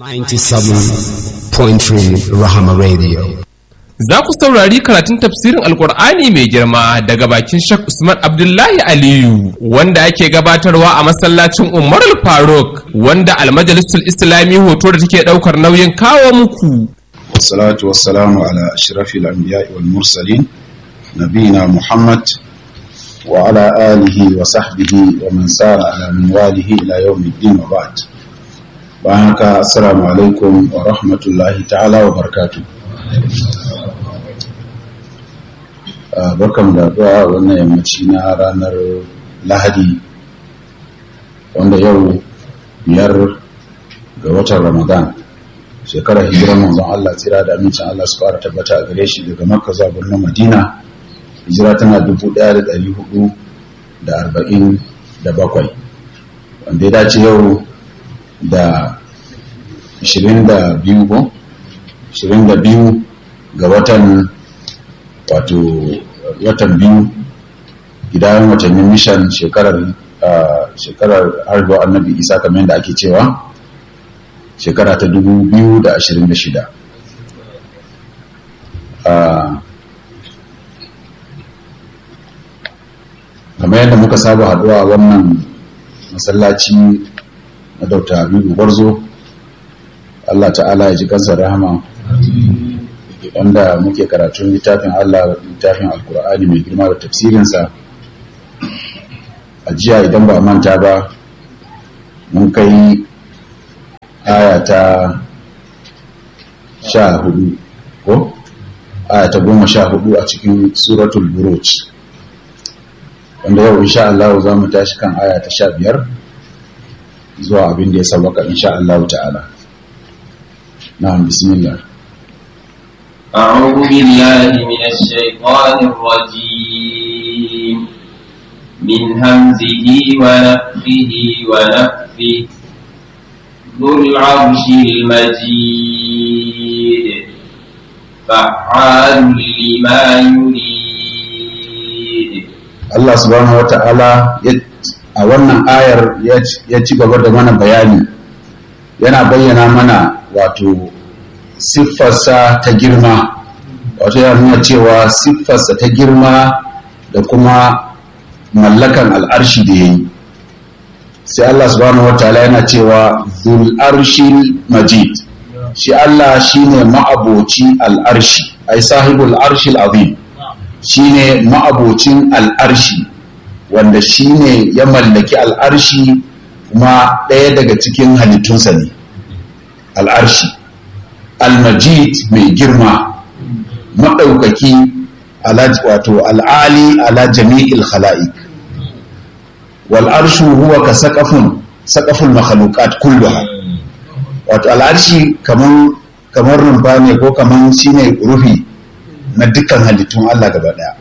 97.3 Rahama Radio. Za ku saurari karatun tafsirin Alkur'ani mai girma daga bakin Sheikh Usman Abdullahi Aliyu wanda ake gabatarwa a masallacin Umar Faruk wanda almajalisul Islami hoto da take daukar nauyin kawo muku. Wassalatu wassalamu ala ashrafil anbiya'i wal mursalin nabiyina Muhammad wa ala alihi wa sahbihi wa man sara ala minwalihi ila yawmiddin wa ba'd. Bayan haka assalamu alaikum wa rahmatullahi ta'ala wa barakatuh. barkan da zuwa wannan yammaci na ranar lahadi wanda yau biyar ga watan ramadan shekarar hijirar manzon Allah tsira da amincin Allah su fara tabbata a gare shi daga makka zuwa birnin madina hijira tana dubu ɗaya da ɗari hudu da arba'in da bakwai wanda ya dace yau da ashirin da biyu ko ashirin da biyu ga watan wato watan biyu gidan watannin mishan shekarar shekarar harba annabi isa kamar yadda ake cewa shekara ta 2026 kamar yadda muka saba haduwa wannan masallaci na dauta habibu gwarzo allah ta'ala ya ji kansa rahama wanda muke karatun littafin Allah littafin alkur'ani mai girma da tafsirinsa a jiya idan ba manta ba mun kai aya ta sha hudu ko aya ta goma sha hudu a cikin suratul buruj wanda yau insha Allah za mu tashi kan aya ta sha biyar zuwa abin da ya sabaka insha Allah ta'ala na'am bismillah أعوذ بالله من الشيطان الرجيم من همزه ونفخه ونفثه ذو العرش المجيد فعال لما يريد Allah subhanahu wa ta'ala a wannan ayar ya ci gaba da mana bayani yana bayyana mana wato siffarsa ta girma wato ya nuna cewa siffarsa ta girma da kuma mallakan al'arshi da ya yi sai Allah subhanahu wa ta'ala yana cewa zul arshil majid shi Allah shine ma'aboci al'arshi ai sahibul arshil azim shine ma'abocin al'arshi wanda shine ya mallaki al'arshi kuma ɗaya daga cikin halittunsa ne al'arshi almajid mai girma maɗaukaki wato al'ali ala jami'il khala'iq wal arshu huwa ka saƙafun saƙafun makhluqat kulluha wato al'arshi kaman kamar rumfa ne ko kaman shine rufi na dukkan halittun Allah gaba daya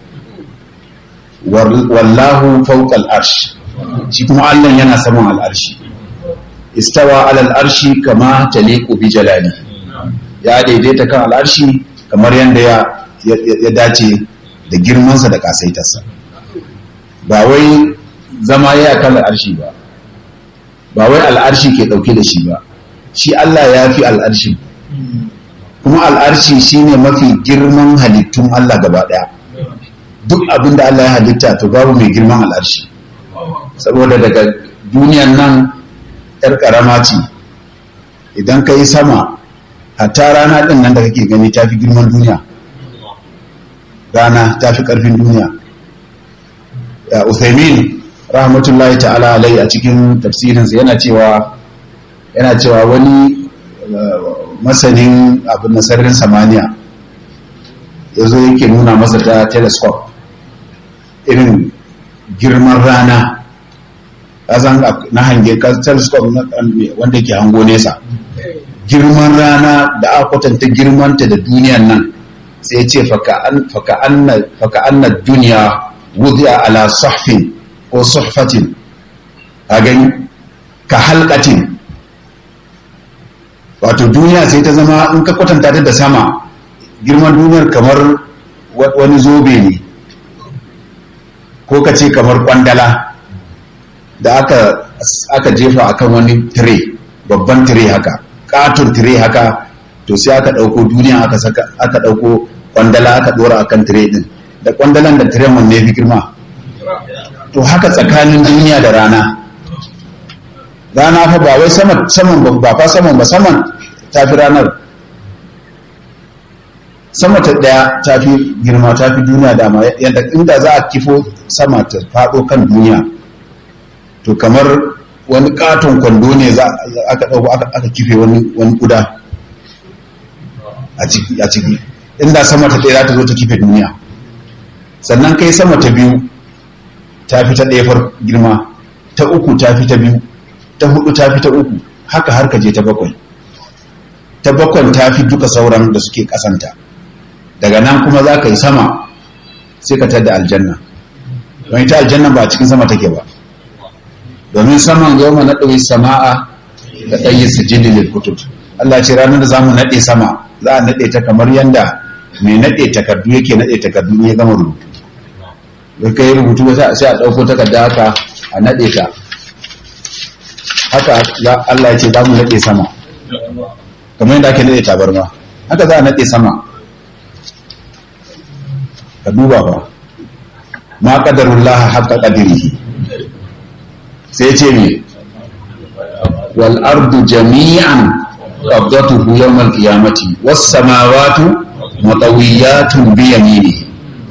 wallahu fawqa al'arsh shi kuma Allah yana saman al'arshi istawa ala al'arshi kama taliqu bi jalali ya daidaita kan al'arshi kamar yadda ya dace da girmansa da kasaitarsa ba wai zama ya kan al'arshi ba ba wai al'arshi ke dauke da shi ba shi Allah ya fi al'arshi kuma al'arshi shine mafi girman halittun Allah gaba daya duk abin da Allah ya halitta to babu mai girman al'arshi saboda daga duniyan nan yar karama ce idan ka yi sama hatta rana ɗin nan da kake gani ta fi girman duniya rana ta fi ƙarfin duniya ya uthaymin rahmatullahi ta'ala alai a cikin tafsirinsa yana cewa yana cewa wani masanin abin na sararin samaniya ya zo yake nuna masa ta telescope irin girman rana ƙasan na hange telescope wanda ke hango nesa girman rana da aka kwatanta girmanta da duniyan nan sai ce faka anna duniya wudiya ala sahfin ko suhfatin a gani ka halkatin wato duniya sai ta zama in ka kwatanta ta da sama girman duniyar kamar wani zobe ne ko ka ce kamar kwandala da aka jefa akan wani tire babban tire haka katon tire haka to sai aka ɗauko duniya aka saka aka ɗauko kwandala aka ɗora akan tire din da kwandalan da tiren wanne fi girma to haka tsakanin duniya da rana rana fa ba wai saman saman ba fa saman ba saman ta fi ranar sama ta daya ta fi girma ta fi duniya dama yadda inda za a kifo sama ta faɗo kan duniya to kamar wani katon kwando ne za aka ɗauko aka kife wani wani kuda a ciki a ciki inda sama ta ɗaya za ta zo ta kife duniya sannan kai sama ta biyu ta fi ta ɗaya far girma ta uku ta fi ta biyu ta hudu ta fi ta uku haka har ka je ta bakwai ta bakwan ta fi duka sauran da suke kasanta daga nan kuma za ka yi sama sai ka tada aljanna don ita aljanna ba a cikin sama take ba domin saman yau ma naɗe sama'a da ɗayi sujidi lil kutub Allah ce ranar da za mu naɗe sama za a naɗe ta kamar yanda mai naɗe takardu yake naɗe takardu ya gama rubutu da ka yi rubutu sai a ɗauko takarda haka a naɗe ta haka Allah ya ce za mu naɗe sama kamar yadda ake naɗe tabarma haka za a naɗe sama ka duba ba ma ƙadarullah haka ƙadirihi sai ce ne wal ardu jami'an qabdatuhu yawmal qiyamati was samawati mutawiyatun bi yaminihi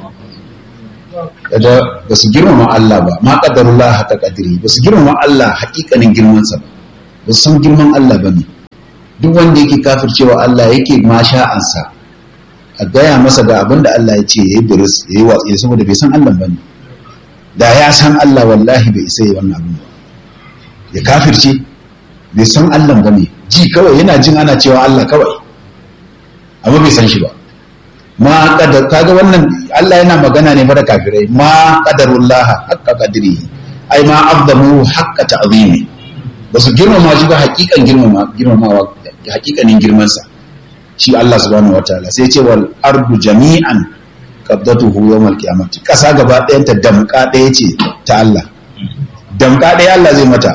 da ba su girmama Allah ba ma qadarullah haka qadiri ba su girmama Allah hakikanin girman sa ba su san girman Allah bane duk wanda yake kafircewa Allah yake ma sha'ansa a gaya masa ga abin da Allah ya ce yayi buris yayi watsi saboda bai san Allah bane da ya san Allah wallahi bai isa yi wannan abin ba ya kafirce bai san Allah bane ji kawai yana jin ana cewa Allah kawai amma bai san shi ba ma kadar kaga wannan Allah yana magana ne fara kafirai ma qadarullah haqqa qadri ai ma azzamu haqqa ta'zimi ba su girmama shi ba hakikan girmama girmamawa hakikanin girman sa shi Allah subhanahu wataala sai ce wal ardu jami'an qabdatuhu yawmal qiyamati kasa gaba ɗayan ta damka ɗaya ce ta Allah damka ɗaya Allah zai mata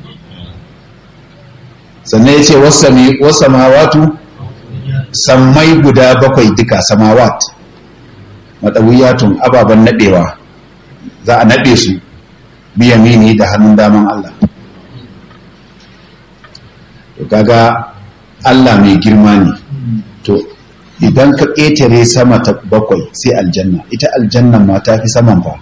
sannan ya ce wasamawatu sammai guda bakwai duka samawat matsawiyatun ababen naɗewa za a naɗe su biyamini da hannun daman Allah to kaga Allah mai girma ne to idan ka ƙetare sama ta bakwai sai aljanna ita aljannan ma ta fi saman fa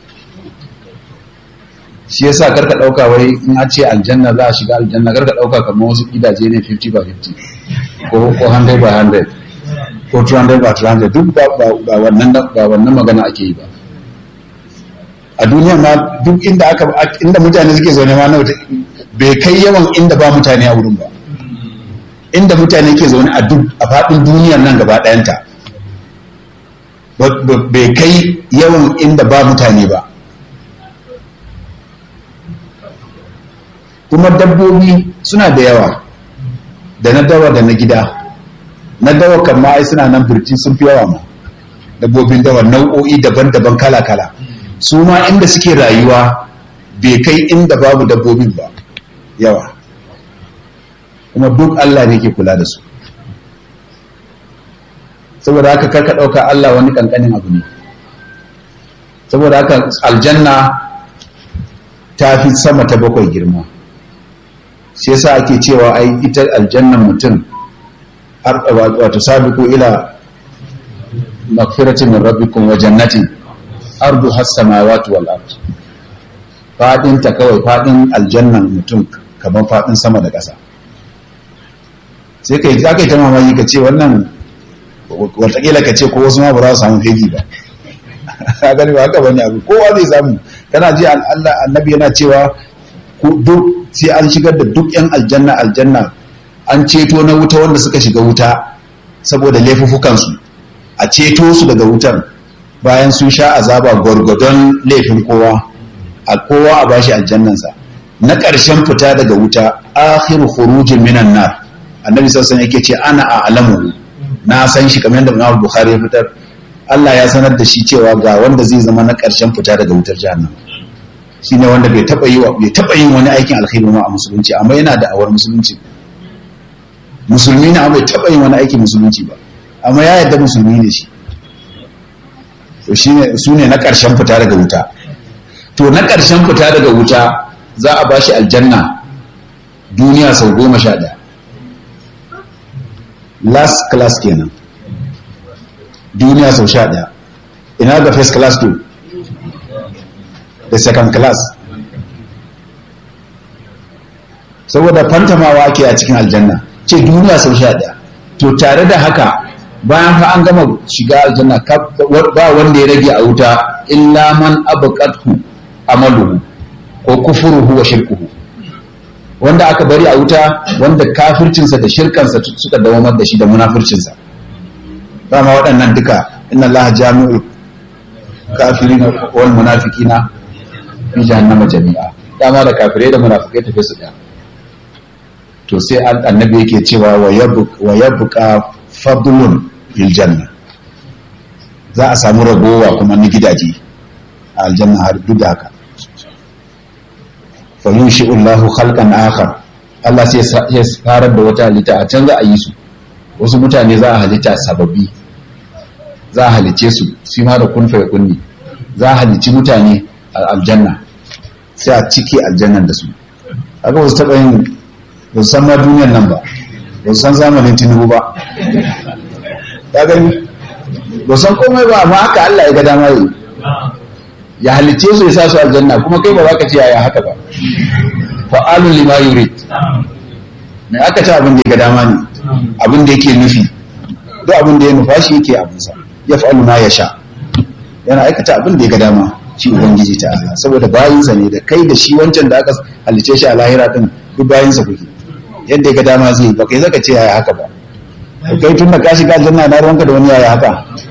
shi yasa karka ɗauka wai in a ce aljanna za a shiga aljanna karka ɗauka kamar wasu gidaje ne 50 by 50 ko ko 100 by 100 ko 200 by 200 duk ba ba wannan ba wannan magana ake yi ba a duniya ma duk inda aka inda mutane suke zaune ma na bai kai yawan inda ba mutane a wurin ba inda mutane ke zaune a duk a faɗin duniyar nan gaba ɗayanta bai kai yawan inda ba mutane ba kuma dabbobi suna da yawa da na dawa da na gida na dawa kan ma ai suna nan birtin sun fi yawa ma dabbobin dawa nau'o'i daban-daban kala-kala su ma inda suke rayuwa bai kai inda babu dabbobin ba yawa kuma duk Allah ne ke kula da su saboda haka karka ɗauka Allah wani ƙanƙanin abu ne saboda haka aljanna ta fi sama ta bakwai girma shi yasa ake cewa ai ita aljannan mutum wato sabiqu ila magfiratin min rabbikum wa jannatin ardu has samawati wal ard fadin ta kawai fadin aljannan mutum kamar fadin sama da ƙasa sai kai za ka yi ta mamaki ka ce wannan watakila ka ce ko wasu ma ba za su samu fegi ba a gani ba haka bane abu kowa zai samu kana ji Allah annabi yana cewa duk sai an shigar da duk yan aljanna aljanna an ceto na wuta wanda suka shiga wuta saboda laifuffukansu a ceto su daga wutar bayan sun sha azaba gwargwadon laifin kowa a kowa a bashi aljannansa na ƙarshen fita daga wuta akhiru khurujin minan nar annabi sassan yake ce ana a alamu na san shi kamar yadda Imam Bukhari ya fitar Allah ya sanar da shi cewa ga wanda zai zama na ƙarshen fita daga wutar jahannam shine wanda bai taba yi bai taba yin wani aikin alkhairi ma a musulunci amma yana da awar musulunci musulmi ne amma bai taɓa yin wani aikin musulunci ba amma ya yarda musulmi ne shi to shine su ne na ƙarshen fita daga wuta to na ƙarshen fita daga wuta za a bashi aljanna duniya sau goma sha ɗaya last class kenan duniya sau sha ɗaya ina ga first class to da second class saboda fantamawa ake a cikin aljanna ce duniya sau sha ɗaya to tare da haka bayan fa an gama shiga aljanna ba wanda ya rage a wuta illa man abqathu amaluhu ko kufuruhu wa shirkuhu wanda aka bari a wuta wanda kafircinsa da shirkansa suka dawamar da shi da munafircinsa dama waɗannan duka inna allaha jami'ul kafirina wal munafiqina fi jahannama jami'a dama da kafirai da munafikai tafi su da to sai annabi yake cewa wa yabqa fadlun fil janna za a samu ragowa kuma na gidaje a aljanna har duk da haka fa yunshi'u Allahu khalqan akhar Allah sai ya farar da wata halitta a can za a yi su wasu mutane za a halitta sababbi za a halice su shi ma da kun fa kunni za a halici mutane a aljanna sai a cike aljannan da su haka wasu taɓa yin ba su san ma duniyar nan ba ba su san zamanin tinubu ba ya gani ba san komai ba amma haka Allah ya ga dama yi ya halicce su ya sa su aljanna kuma kai ba za ka ce yaya haka ba fa'alun lima yurid mai aka ci abin da ya ga dama ne abin da yake nufi duk abin da ya nufa shi yake abinsa ya fa'alu ma ya sha yana aikata abin da ya ga dama shi ubangiji ta Allah saboda bayinsa ne da kai da shi wancan da aka halicce shi a lahira din duk bayinsa kuke yadda ya ga dama zai ba kai zaka ce yaya haka ba kai tun da ka shiga aljanna na ruwanka da wani yaya haka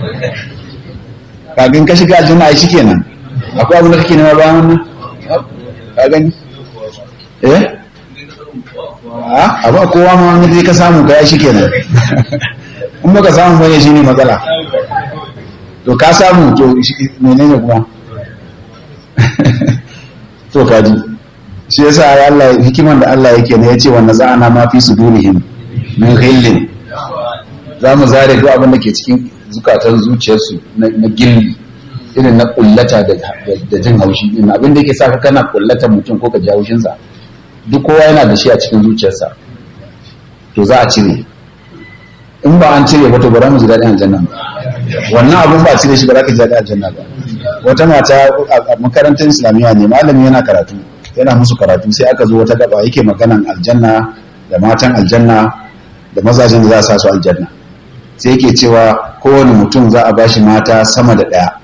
kagin ka shiga aljanna ai shikenan akwai abin da kake nema bayan wannan ka gani eh a ba kowa ma wani zai ka samu ka yi shikenan in baka samu bane shine matsala to ka samu to menene kuma to kaji shi yasa Allah hikiman da Allah yake ne yace wannan za'ana ma fi sudurihim min ghillin za mu zare duk abin da ke cikin zukatan zuciyarsu na gilli irin na kullata da jin haushi din abin da yake sa ka kana kullata mutum ko ka ji haushinsa duk kowa yana da shi a cikin zuciyarsa to za a cire in ba an cire ba to ba za mu ji daɗin aljanna ba wannan abin ba a cire shi ba za ka ji daɗin aljanna ba wata mata a makarantar islamiyya ne malami yana karatu yana musu karatu sai aka zo wata gaba yake maganan aljanna da matan aljanna da mazajen da za a sa su aljanna sai yake cewa kowane mutum za a bashi mata sama da ɗaya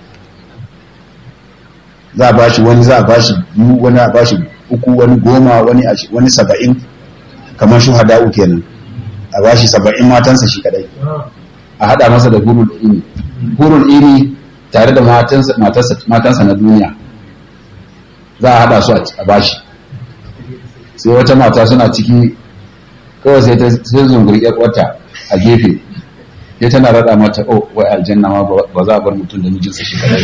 za a bashi wani za a bashi biyu wani a bashi uku wani goma wani wani saba'in kamar shuhada'u kenan a bashi saba'in matansa shi kadai a hada masa da hurul ini hurul ini tare da matansa na duniya za a hada su a bashi sai wata mata suna ciki kawai sai ta sai zunguri wata a gefe ya tana rada mata oh wai aljanna ma ba za a bar mutum da mijinsa shi kadai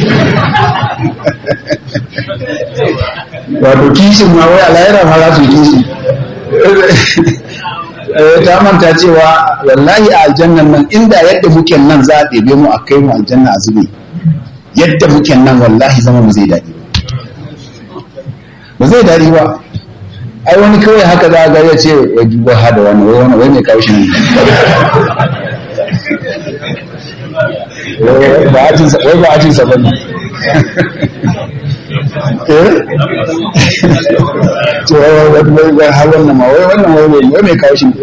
wato kishin ma wai alayra ma za su yi kishi ta manta cewa wallahi a aljannan nan inda yadda muke nan za a ɗebe mu a kai mu aljanna a zube yadda muke nan wallahi zama mu zai daɗi ba zai daɗi ba ai wani kawai haka za a ga ya ce ya duba hada wani wai wani wai mai kawo shi ne wai ba a cinsa ba ne to wai har wannan ma wai wannan wai wai mai kawo shi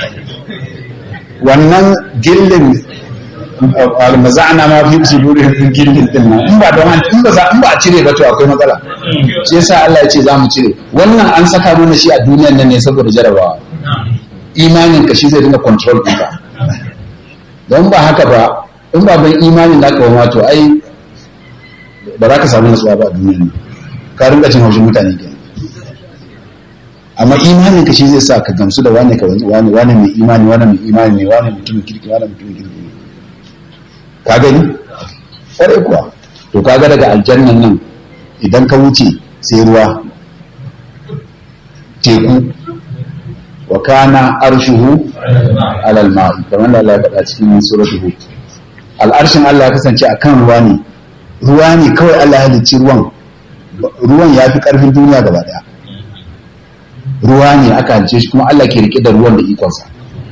wannan gillin almaza'ana ma fi sudurihim gillin din nan in ba don in ba in ba a cire ba to akwai matsala shi yasa Allah ya ce za mu cire wannan an saka mana shi a duniyar nan ne saboda jarabawa imanin ka shi zai dinga control ɗinka don ba haka ba in ba ban imanin da ka ba to ai ba za ka samu nasuwa ba a duniyar nan ka rinka cin haushin mutane ke amma imanin ka shi zai sa ka gamsu da wane ka wani wane mai imani wane mai imani ne wane mutumin kirki wane mutumin kirki ne ka gani kwarai kuwa to kaga daga aljannan nan idan ka wuce sai ruwa teku wa kana arshuhu alal ma'i kamar da Allah ya faɗa cikin suratul hud al'arshin Allah ya kasance akan ruwa ne ruwa ne kawai Allah ya halicci ruwan ruwan ya fi ƙarfin duniya gaba ɗaya ruwa ne aka halice shi kuma Allah ke rike da ruwan da ikonsa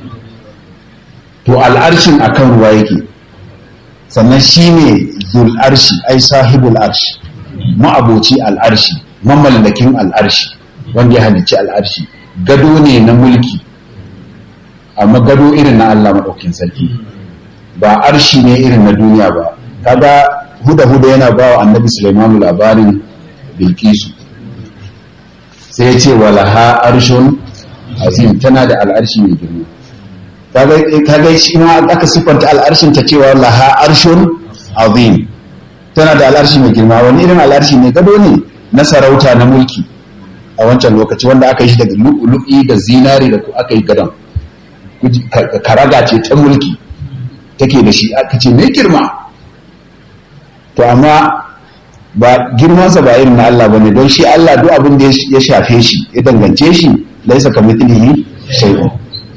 to al'arshin akan ruwa yake sannan shi ne zul arshi ai sahibul arshi ma'aboci al'arshi mamallakin al'arshi wanda ya halicci al'arshi gado ne na mulki amma gado irin na Allah maɗaukin sarki ba arshi ne irin na duniya ba kaga huda huda yana ba wa annabi Sulaiman labarin bilkisu sai ya ce walaha arshun azim tana da al'arshi mai girma kaga shi ma aka siffanta al'arshin ta cewa laha arshun azim tana da al'arshi mai girma wani irin al'arshi ne gado ne na sarauta na mulki a wancan lokaci wanda aka yi shi daga lu'i da zinari da aka yi gadon karaga ce ta mulki take da shi aka ce mai girma to amma ba girmansa ba irin na Allah bane don shi Allah duk abin da ya shafe shi ya dangance shi laisa kamithlihi shay'un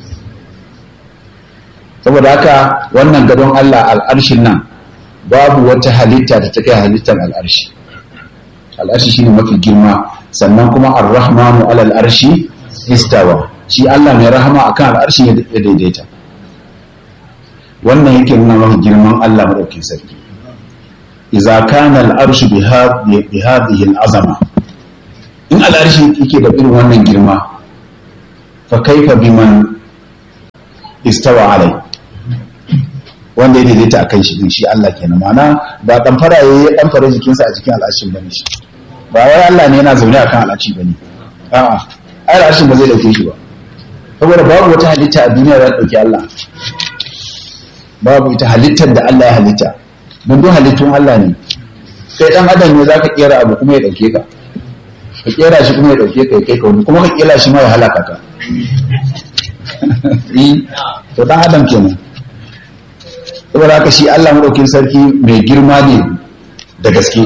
saboda haka wannan gadon Allah al'arshin nan babu wata halitta da ta kai halittar al'arshi al'arshi shine mafi girma sannan kuma ar-rahmanu alal arshi istawa shi Allah mai rahama akan al'arshi ya daidaita wannan yake nuna mafi girman Allah madaukakin sarki idza kana al'arshu bi hadhihi al'azama in al'arshi yake da irin wannan girma fa kaifa biman istawa alai wanda ya daidaita a kan shi din shi Allah kenan mana ba dan fara yayi ya dan fara jikinsa a cikin al'ashin bane shi ba wai Allah ne yana zaune akan al'ashi bane a'a ai al'ashin ba zai dauke shi ba saboda babu wata halitta a duniya da ta dauki Allah babu ita halittar da Allah ya halitta don duk halittun Allah ne kai dan adam ne zaka kera abu kuma ya dauke ka ka kera shi kuma ya dauke ka ya kai ka wani kuma ka kera shi ma ya halaka ka to dan adam kenan saboda haka shi Allah madaukin sarki mai girma ne da gaske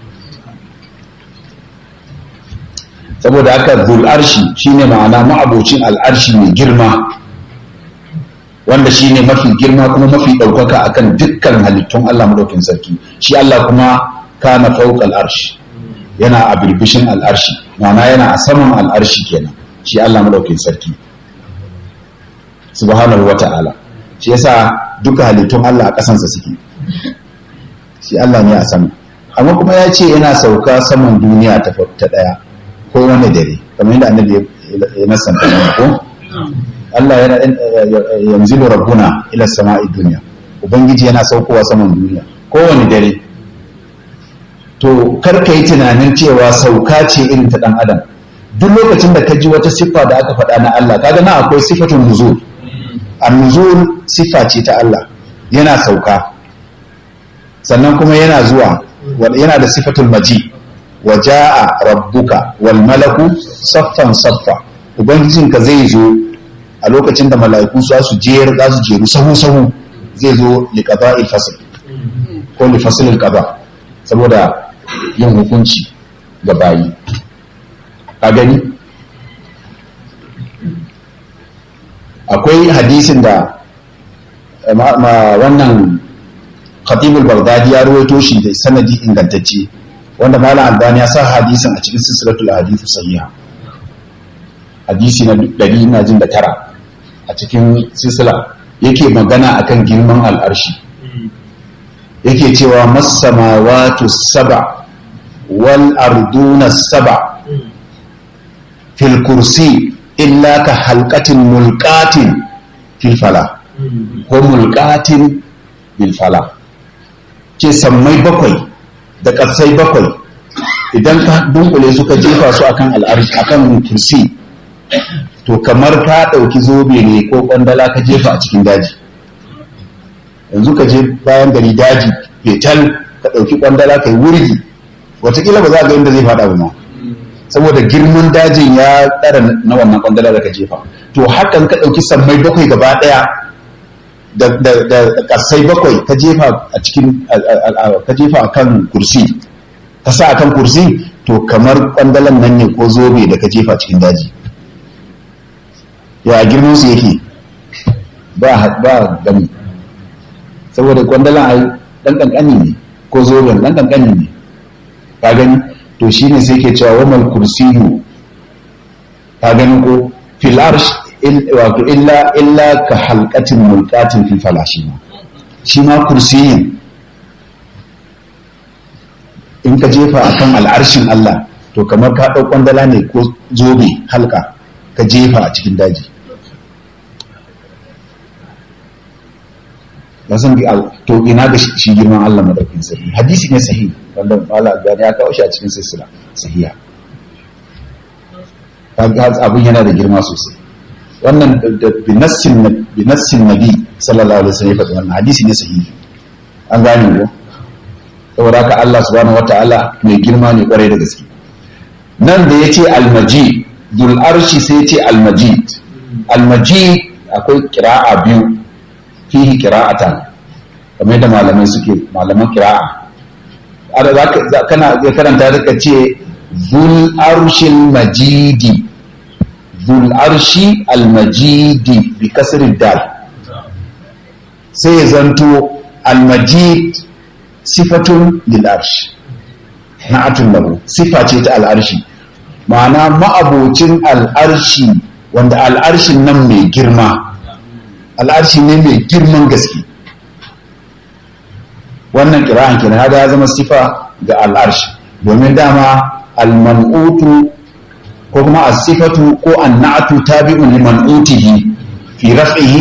saboda haka zul arshi shine ma'ana ma'abocin al'arshi mai girma wanda shine mafi girma kuma mafi ɗaukaka akan dukkan halittun Allah madaukin sarki shi Allah kuma kana fawqa al'arshi yana a birbishin al'arshi ma'ana yana a saman al'arshi kenan shi Allah madaukin sarki subhanahu wata'ala shi yasa duka halittun Allah a ƙasansa suke shi Allah ne a sama amma kuma ya ce yana sauka saman duniya ta ɗaya ko wani dare kamar yadda annabi ya nasanta ko Allah yana yanzu rabbuna ila sama'i duniya ubangiji yana saukowa saman duniya kowane dare to kar ka yi tunanin cewa sauka ce irin ta dan adam duk lokacin da ka ji wata siffa da aka faɗa na Allah kaga na akwai sifatun nuzul an-nuzul siffa ce ta Allah yana sauka sannan kuma yana zuwa yana da sifatul maji wa jaa rabbuka wal malaku saffan saffa ubangijinka zai zo a lokacin da mala'iku su su jer za su jeru sahu sahu zai zo li qada'il fasl ko li fasl al qada saboda yin hukunci ga bayi ka gani akwai hadisin da wannan khatibul baghdadi ya ruwaito shi da sanadi ingantacce wanda malam albani ya sa hadisin a cikin silsilatul hadithu sahiha hadisi na ɗari na jin da tara a cikin silsila yake magana akan girman al'arshi yake cewa masamawatu saba wal arduna saba fil kursi illa ka halkatin mulkatin fil fala ko mulkatin bil fala ce sammai bakwai da ƙasai bakwai idan ka dunkule suka jefa su akan al'arshi akan kursi to kamar ka ɗauki zobe ne ko ƙwandala ka jefa a cikin daji yanzu ka je bayan gari daji fetal ka ɗauki ƙwandala ka yi wurgi watakila ba za a ga inda zai faɗa ba ma saboda girman dajin ya ɗara na wannan ƙwandala da ka jefa to hakan ka ɗauki sammai bakwai gaba ɗaya da ƙasai bakwai ka jefa a cikin ka jefa a kan kursi ka sa a kan kursi to kamar ƙwandalan nan ne ko zobe da ka jefa cikin daji ya girman su yake ba ba gani saboda kwandalan ai dan kankani ne ko zoben dan kankani ne ka gani to shine sai ke cewa wamal kursiyu ka gani ko fil arsh wato illa illa ka halqatin mulqatin fi falashi shi ma kursiyin in ka jefa akan al'arshin Allah to kamar ka ɗau kwandala ne ko zobe halka ka jefa a cikin daji ya san to ina ga shi girman Allah madaukin sirri hadisi ne sahihi wanda mala gani ya kawo shi a cikin silsila sahiha abin yana da girma sosai wannan binassin binassin nabi sallallahu alaihi wasallam ya faɗi wannan hadisi ne sahihi an gane ko saboda haka Allah subhanahu wataala mai girma ne kwarai da gaske nan da yace almajid dul arshi sai yace almajid almajid akwai kira'a biyu fihi qira'atan kamar da malamai suke malaman qira'a ada zaka kana zai karanta zaka ce zul arshil majidi zul arshi al majidi bi kasri dal sai ya zanto al majid sifatun lil arsh na'atun lahu sifa ce ta al arshi ma'ana ma'abocin al arshi wanda al arshin nan mai girma al'arshi ne mai girman gaske wannan kira'an kenan haka ya zama sifa ga al'arshi domin dama al-man'utu ko kuma as-sifatu ko an-na'tu tabi'un li man'utihi fi raf'ihi